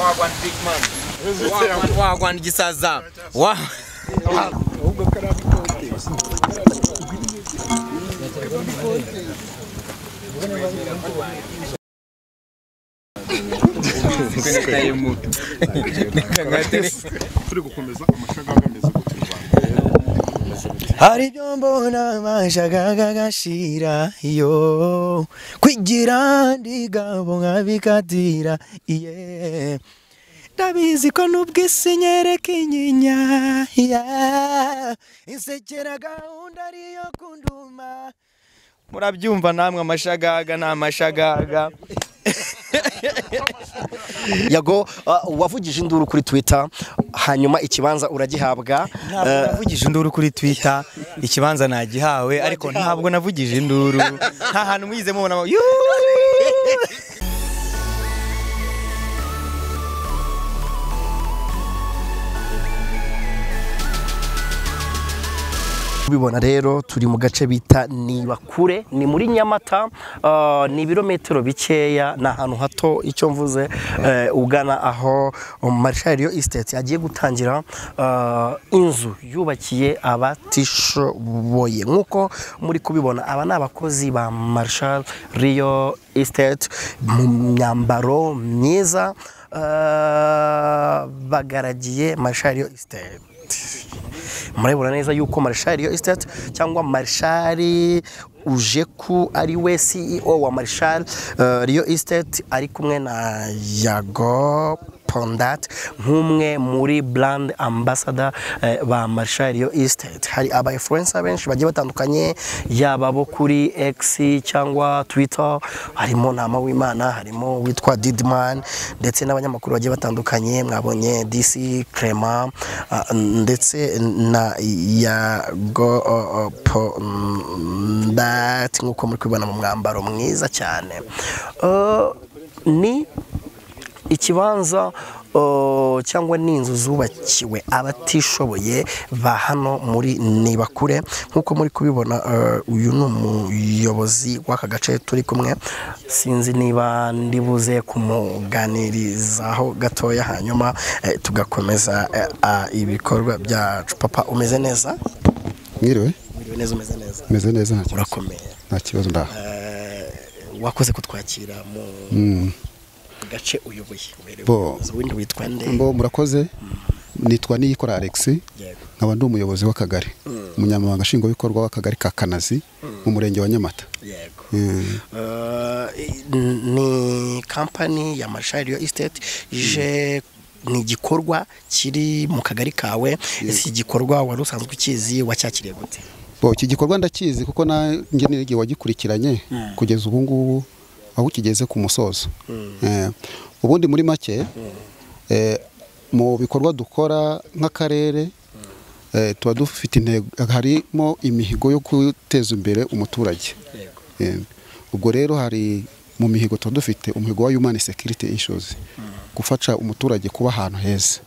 wagwan big man wagwan wagwan gisaza wa turi gukomeza amashaga agameze gutya u rwanda hari ibyo mbona bashakaga gashira yo kwigira ndigabo nkabikatira iye ndabizi ko nubwo isi nyereka inyinya ya insekera gahunda ariyo kunduma murabyumva namwe amashagaga ni amashagaga yago uh, wavugije induru kuri twitter hanyuma ikibanza uragihabwa ntabwo Eh, navugije induru kuri twitter ikibanza nagihawe ariko ntabwo navugije induru nta hantu mwize mubona mu- Yuuu! ubibona rero turi mu gace bita nibakure ni muri nyamata uh, ni ibirometero bikeya ni ahantu hato icyo mvuze eh, ugana aho marshal yo estate agiye gutangira uh, inzu yubakiye abatishoboye nk'uko muri kubibona aba ni abakozi ba marshal riyo estate mu myambaro myiza uh, bagaragiye marshal yo estate murabibona neza yuko marishari yo estate cyangwa marishari uje ku ari we ceo wa marishari riyo estate ari kumwe na yago pondat nk'umwe muri brand ambassador eh, ba marishari yo estate hari aba influencer benshi bagiye batandukanye yaba abo kuri x cyangwa twitter harimo nama w'imana harimo witwa didman ndetse n'abanyamakuru bagiye batandukanye mwabonye dc clement ah, ndetse na yago oh, oh, pondat nk'uko muri kubibona mu mwambaro mwiza cyane Eh, ni ikibanza uh, cyangwa n'inzu zubakiwe abatishoboye ba hano muri nibakure nk'uko muri kubibona uh, uyu ni umuyobozi w'aka gace turi kumwe sinzi niba ndibuze kumuganirizaho gatoya hanyuma eh, tugakomeza eh, ah, ibikorwa byacu papa umeze neza mwiriwe Mwiriwe neza umeze neza meze neza nta kibazo urakomeye nta kibazo ndaho Eh, wakoze kutwakira mu gace uyoboye uberewe Bo. umuyobozi. w'indi witwa nde mbo murakoze nitwa niyikora alex Yego. nkaba ndi umuyobozi w'akagari umunyamabanga nshingwabikorwa w'akagari ka kanazi mu murenge wa nyamata yego Mm. Eh, ni kampani ya marshal yo estate ije ni igikorwa kiri mu kagari kawe iki gikorwa wari usanzwe ukizi wacyakiriye gute bo iki gikorwa ndakizi kuko nanjye n'igihe wagikurikiranye kugeza ubu ngubu aho kigeze ku musozo Eh, ubundi muri make eh, mu bikorwa dukora nk'akarere eh, tuba dufite intego harimo imihigo yo guteza imbere umuturage Eh, ubwo rero hari mu mihigo tuba dufite umuhigo wa human security issues gufasha umuturage kuba ahantu heza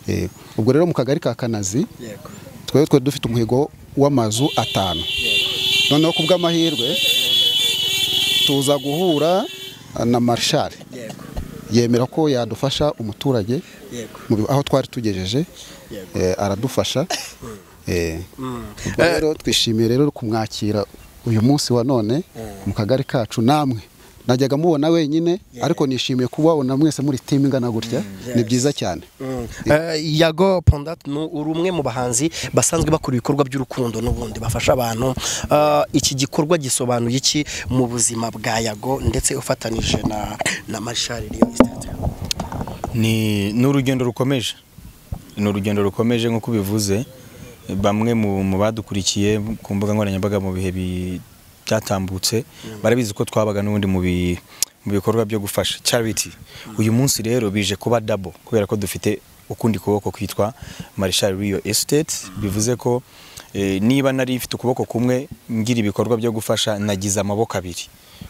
Eh, ubwo rero mu kagari ka kanazi yego twari twari dufite umuhigo w'amazu atanu noneho ku bw'amahirwe tuza guhura na marshari yego yemera ko yadufasha umuturage yego mu bi- aho twari tugejeje Yego. eh, aradufasha eh. Ubwo rero twishimiye rero kumwakira uyu munsi wa none mu kagari kacu namwe najyaga mubona wenyine ariko nishimiye kubabona mwese muri timu ingana gutya ni byiza cyane Mm. Eh, yago pondat ni uri umwe mu bahanzi basanzwe bakora ibikorwa by'urukundo n'ubundi bafasha abantu Eh, iki gikorwa gisobanuye iki mu buzima bwa yago ndetse ufatanije na na marshal riyo estate ni ni urugendo rukomeje ni urugendo rukomeje nk'uko ubivuze bamwe mu mu badukurikiye ku mbuga nkoranyambaga mu bihe bi- byatambutse barabizi ko twabaga n'ubundi mu bi- mu bikorwa byo gufasha charity uyu munsi rero bije kuba dabo kubera ko dufite ukundi kuboko kwitwa marishari riyo esiteti bivuze ko eh, niba nari mfite ukuboko kumwe ngira ibikorwa byo gufasha nagize amaboko abiri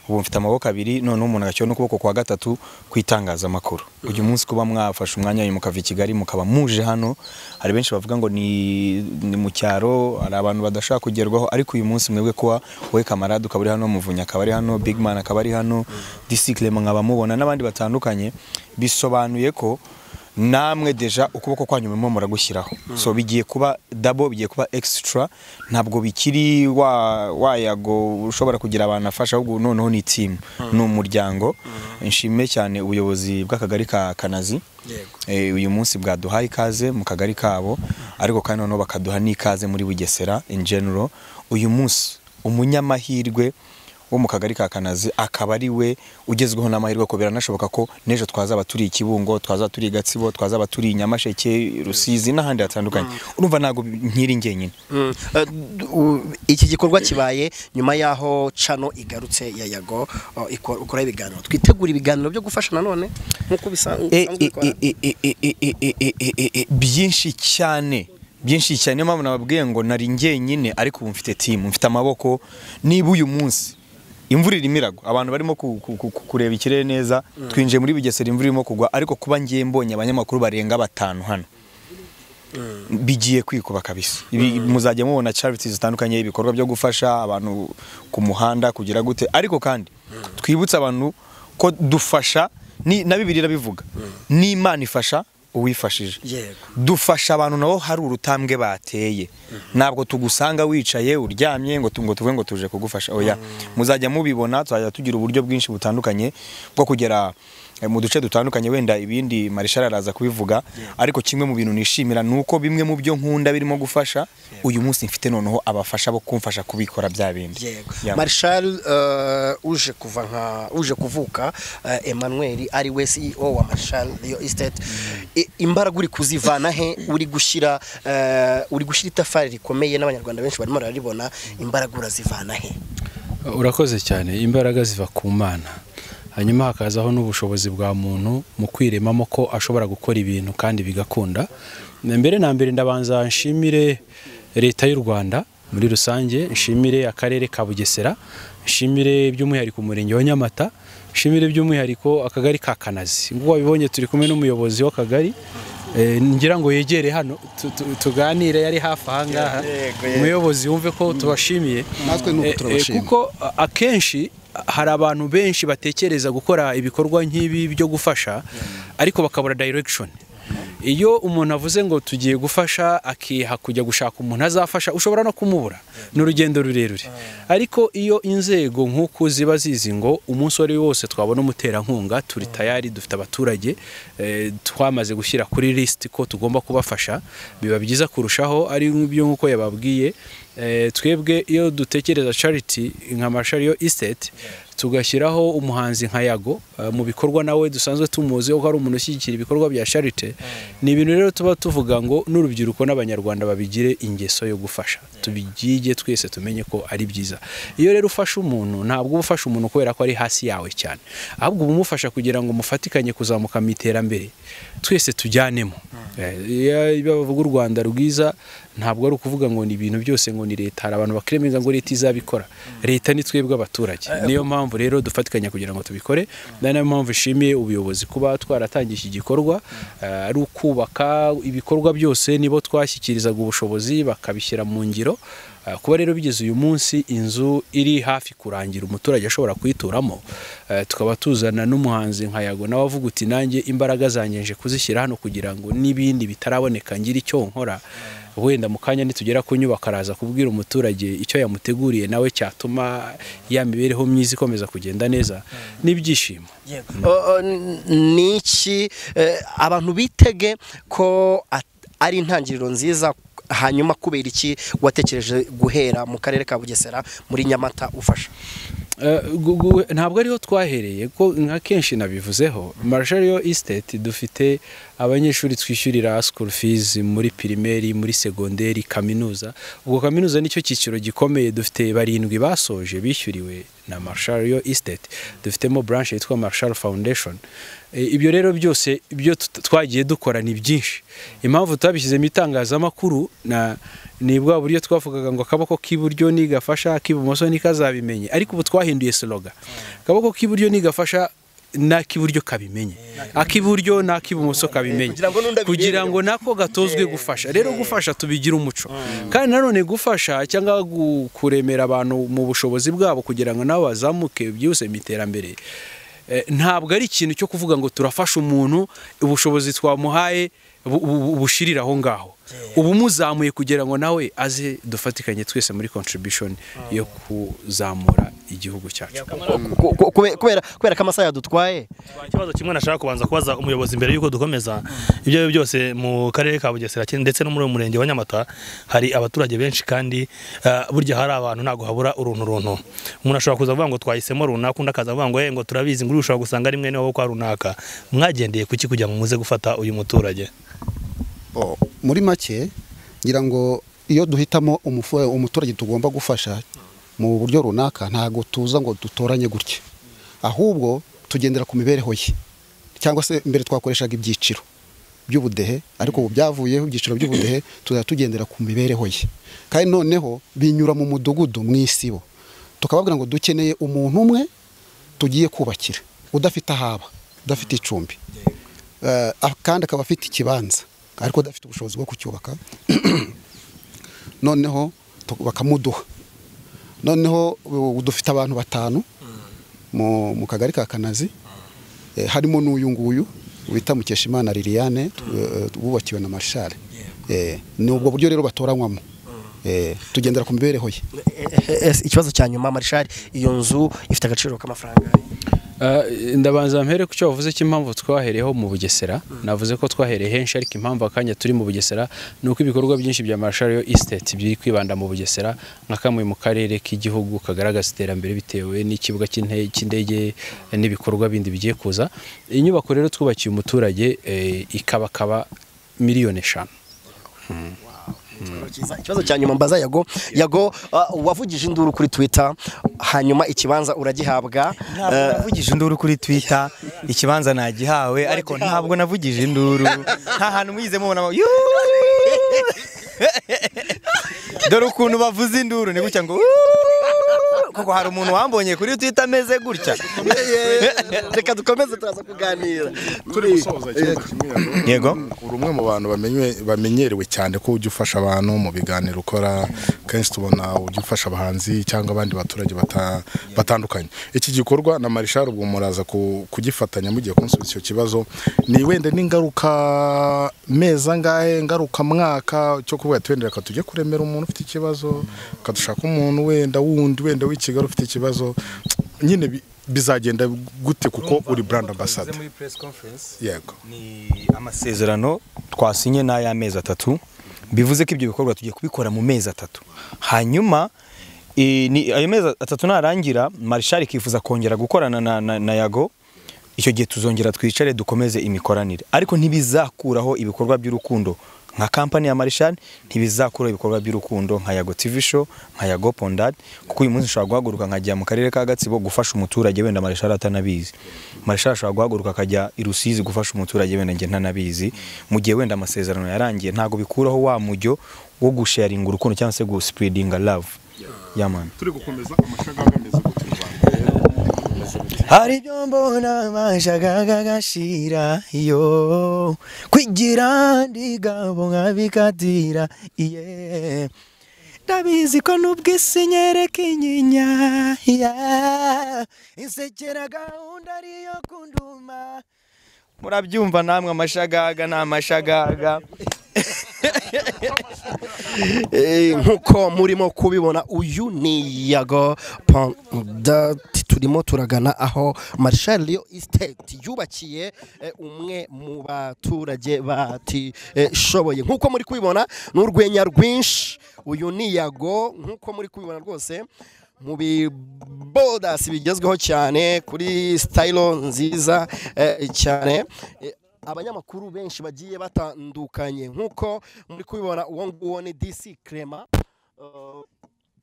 ubu mfite amaboko abiri noneho umuntu agashyira n'ukuboko kwa gatatu ku itangazamakuru uyu munsi kuba mwafashe umwanya wanyu mukava i kigali mukaba muje hano hari benshi bavuga ngo ni, ni mu cyaro hari abantu badashobora kugerwaho ariko uyu munsi mwebwe kuba wowe kamarade ukaba uri hano muvunyi akaba ari hano bigman akaba ari hano disiklema nkaba mubona n'abandi batandukanye bisobanuye ko namwe deja ukuboko kwanyu murimo muragushyiraho so bigiye kuba dabo bigiye kuba extra ntabwo bikiri wa wayago ushobora kugira abantu afasha ahubwo noneho ni team ni umuryango nshimye cyane ubuyobozi bw'akagari ka Kanazi Eh, uyu munsi bwaduhaye ikaze mu kagari kabo ariko kandi noneho bakaduha n'ikaze muri Bugesera in general uyu munsi umunyamahirwe wo mu kagari ka Kanazi akaba ari we ugezweho n'amahirwe ko biranashoboka ko n'ejo twazaba turi i Kibungo twazaba turi i Gatsibo twazaba turi i Nyamasheke Rusizi n'ahandi hatandukanye urumva ntabwo nkiri njyenyine Mm. Eh, d- u- iki gikorwa kibaye nyuma y'aho cano igarutse ya yago oh, iko- ukora ibiganiro twitegura ibiganiro byo gufasha nanone nk'uko bisanzwe E- e- bikora. e- e- e- e- e- e- e- e- e- e- byinshi cyane byinshi cyane niyo mpamvu nababwiye ngo nari njyenyine ariko ubu mfite timu mfite amaboko niba uyu munsi imvura irimo iragwa abantu barimo ku- ku- ku- ku- kureba ikirere neza twinjiye muri bugesera imvura irimo kugwa ariko kuba ngiye mbonye abanyamakuru barenga batanu hano bigiye kwikuba kabisa Ibi- muzajya mubona charity zitandukanye ibikorwa byo gufasha abantu ku muhanda kugira gute ariko kandi twibutse abantu ko dufasha ni na bibiri irabivuga n'imana ifasha uwifashije Yego. dufasha abantu nabo hari urutambwe bateye ntabwo tugusanga wicaye uryamye ngo tu- ngo tuvuge ngo tuje kugufasha oya muzajya mubibona tuzajya tugira uburyo bwinshi butandukanye bwo kugera eh, mu duce dutandukanye wenda ibindi marishara araza kubivuga ariko kimwe mu bintu nishimira ni uko bimwe mu byo nkunda birimo gufasha uyu munsi mfite noneho abafasha bo kumfasha kubikora bya bindi yego Yeah. marshal eh, uje kuva nka uje kuvuka eh, emmanuel ari we ceo wa marshal iyo estate I- imbaraga uri kuzivana he uri gushyira eh, uri gushyira itafari rikomeye n'abanyarwanda benshi barimo bararibona imbaraga urazivana he urakoze cyane imbaraga ziva ku mana hanyuma hakazaho n'ubushobozi bwa muntu mu kwiremamo ko ashobora gukora ibintu kandi bigakunda mbere na mbere ndabanza nshimire leta y'u rwanda muri rusange nshimire akarere ka bugesera nshimire by'umwihariko umurenge wa nyamata nshimire by'umwihariko akagari ka kanazi nguko wabibonye turi kumwe n'umuyobozi w'akagari Eh, ngira ngo yegere hano tu- tu- tuganire yari hafi aha ngaha umuyobozi wumve ko tubashimiye Natwe ni uko Eh, eh, turabashima. kuko a- akenshi hari abantu benshi batekereza gukora ibikorwa nk'ibi byo gufasha ariko bakabura direction iyo umuntu avuze ngo tugiye gufasha akiha kujya gushaka umuntu azafasha ushobora no kumubura ni urugendo rurerure ariko iyo inzego nk'uku ziba zizi ngo umunsi uwo ari wo wose twabona umuterankunga turi tayari dufite abaturage eh, twamaze gushyira kuri lisiti ko tugomba kubafasha biba byiza kurushaho ari byo nk'uko yababwiye Eh, twebwe iyo dutekereza charity nka Marshall Estate tugashyiraho umuhanzi nka Yago eh, mu bikorwa nawe dusanzwe tumuzi ko ari umuntu ushyigikira ibikorwa bya charity ni ibintu rero tuba tuvuga ngo n'urubyiruko n'abanyarwanda babigire ingeso yo gufasha tubigige twese tumenye ko ari byiza iyo rero ufashe umuntu ntabwo uba ufashe umuntu kubera ko ari hasi yawe cyane ahubwo uba umufasha kugira ngo mufatikanye kuzamuka mu iterambere twese tujyanemo Eh, iyo- iyo bavuga u Rwanda rwiza ntabwo ari ukuvuga ngo ni ibintu byose ngo ni leta hari abantu bakremeza ngo leta izabikora leta ni twebwe abaturage niyo mpamvu rero dufatikanya kugira ngo tubikore na niyo mpamvu ishimiye ubuyobozi kuba twaratangiye iki gikorwa eh, ari ukubaka ibikorwa byose nibo twashyikirizaga ubushobozi bakabishyira mu ngiro Eh, kuba rero bigeze uyu munsi inzu iri hafi kurangira umuturage ashobora kuyituramo eh, tukaba tuzana n'umuhanzi nka yago nawe avuga uti nanjye imbaraga zanjye nje kuzishyira hano kugira ngo n'ibindi bitaraboneka ngire icyo nkora wenda mu kanya nitugera ku nyubako araza kubwira umuturage icyo yamuteguriye nawe cyatuma ya mibereho myiza ikomeza kugenda neza n'ibyishimo O- o, n- ni iki eh, abantu bitege ko at- ari intangiriro nziza hanyuma kubera iki watekereje guhera mu karere ka bugesera muri nyamata ufasha Eh, gu- gu- ntabwo ariho twahereye ko nka kenshi nabivuzeho Marshall Estate dufite abanyeshuri twishyurira school fees muri primaire muri segonderi kaminuza ubwo kaminuza nicyo cyiciro gikomeye dufite barindwi basoje bishyuriwe na Marshall Estate dufitemo branch yitwa Marshall Foundation Eh, ibyo rero byose ibyo tut- twagiye dukora ni byinshi impamvu twabishyizemo itangazamakuru na ni bwa buryo twavugaga ngo akaboko k'iburyo nigafasha ak'ibumoso nikazabimenye ariko ubu twahinduye sloga akaboko k'iburyo nigafasha n'ak'iburyo kabimenye ak'iburyo n'ak'ibumoso kabimenye kugira ngo n'undi abirebere. kugira ngo nako gatozwe gufasha rero gufasha tubigira umuco kandi nanone gufasha cyangwa gu- kuremera abantu mu bushobozi bwabo kugira ngo nabo bazamuke byihuse mu iterambere Eh, ntabwo ari ikintu cyo kuvuga ngo turafasha umuntu ubushobozi twamuhaye bu- bu- bushirira aho ngaho ubu muzamuye kugira ngo nawe aze dufatikanye twese muri contribution yo kuzamura igihugu cyacu Ku- ku- kube- kubera kubera ko amasaha yadutwaye ikibazo kimwe nashaka kubanza kubaza umuyobozi mbere y'uko dukomeza ibyo ari byo byose mu karere ka bugesera ndetse no muri uyu murenge wa nyamata hari abaturage benshi kandi eh, burya hari abantu ntabwo habura uruntu runtu umuntu ashobora kuza avuga ngo twahisemo runaka undi akaza avuga ngo "Eh, ngo turabizi ngo ushobora gusanga ari mwene wabo kwa runaka mwagendeye ku ki kugira ngo muze gufata uyu muturage Oh, muri make ngira ngo iyo duhitamo umufu- umuturage tugomba gufasha mu buryo runaka ntabwo tuza ngo dutoranye gutya ahubwo tugendera ku mibereho ye cyangwa se mbere twakoreshaga ibyiciro by'ubudehe ariko ubu byavuyeho ibyiciro by'ubudehe tuzajya tugendera ku mibereho ye kandi noneho binyura mu mudugudu mu isibo tukababwira ngo dukeneye umuntu umwe tugiye kubakira udafite ahaba udafite icumbi Eh, ah, kandi akaba afite ikibanza ariko adafite ubushobozi bwo kucyubaka noneho tu- bakamuduha noneho u- dufite abantu batanu mu mu kagari ka kanazi eh, harimo n'uyu nguyu wita mukeshimana liliane tu- eh, wubakiwe na marshal Eh, ni ubwo buryo rero batoranywamo Eh, tugendera ku mibereho ye ikibazo cya nyuma marishari iyo nzu ifite agaciro k'amafaranga Eh, ndabanza mpere ku cyo wavuze cy'impamvu twahereyeho mu bugesera navuze ko twahereye henshi ariko impamvu akanya turi mu bugesera ni uko ibikorwa byinshi bya marshal estate biri kwibanda mu bugesera nka kamwe mu karere k'igihugu kagaragaza iterambere bitewe n'ikibuga cy'inte- cy'indege eh, n'ibikorwa bindi bigiye kuza iyi nyubako rero twubakiye umuturage eh, ikabakaba miliyoni eshanu Kiza- ikibazo cya nyuma mbaza yago yago uh, wavugije induru kuri twitter hanyuma ikibanza uragihabwa ntabwo Eh, navugije induru kuri twitter ikibanza nagihawe ariko ntabwo navugije induru nta hantu mwize mubona ngo "Yuuu." dore ukuntu bavuze induru ni gutya ngo "Yuuu." koko hari umuntu wambonye kuri twitter ameze gutya reka dukomeze turaza kuganira turi gusoza ikibazo kimwe yago. Yego. uri umwe mu bantu bamenywe- bamenyerewe cyane ko ujya ufasha abantu mu biganiro ukora kenshi tubona ujya ufasha abahanzi cyangwa abandi baturage bata- batandukanye iki gikorwa na marishari ubwo muraza ku- kugifatanya mugiye kunsubiza icyo kibazo ni wenda n'ingaruka meza angahe ngaruka mwaka cyo kuvuga ati wenda reka tujye kuremera umuntu ufite ikibazo ukadushaka umuntu wenda wundi wenda w'ikigali ufite ikibazo nyine bi- bizagenda gute kuko uri brand ambassador yego ni amasezerano twasinye n'ay'amezi atatu bivuze ko ibyo bikorwa tugiye kubikora mu mezi atatu hanyuma eh, ni- ayo mezi atatu narangira marishari ikifuza kongera gukorana na, na, na yago icyo gihe tuzongera twicare dukomeze imikoranire ariko ntibizakuraho ibikorwa by'urukundo nka kampani ya marishari ntibizakuraho ibikorwa by'urukundo nka yago tv show nka yago pondad kuko uyu munsi ushobora guhaguruka nkajya mu karere ka gatsibo gufasha umuturage wenda marishari atanabizi marishari ashobora guhaguruka akajya i rusizi gufasha umuturage wenda njye ntanabizi mu gihe wenda amasezerano yarangiye ntabwo bikuraho wa mujyo wo gusharinga urukundo cyangwa se gusipurudinga love yamani turi gukomeza amashagaga ameze gute mu Rwanda hari ibyo mbona bashakaga gashira iyo kwigira ndigabo nkabikatira iye ndabizi ko n'ubwisi nyereka inyinya ya insekera gahunda ariyo kunduma murabyumva namwe amashagaga ni amashagaga Eh, nk'uko murimo kubibona uyu ni yago pondati turimo turagana aho marshal yo estate yubakiye eh, umwe mu baturage batishoboye nk'uko muri kubibona ni urwenya rwinshi uyu ni yago nk'uko muri kubibona rwose mu bibodasi bigezweho cyane kuri sitayilo nziza eh, cyane Eh, abanyamakuru benshi bagiye batandukanye nk'uko muri kubibona uwo nguwo ni dc crema uh,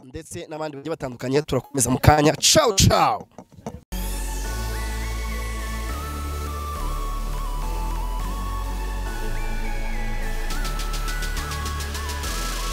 ndetse n'abandi bagiye batandukanye turakomeza mu kanya cawu cawu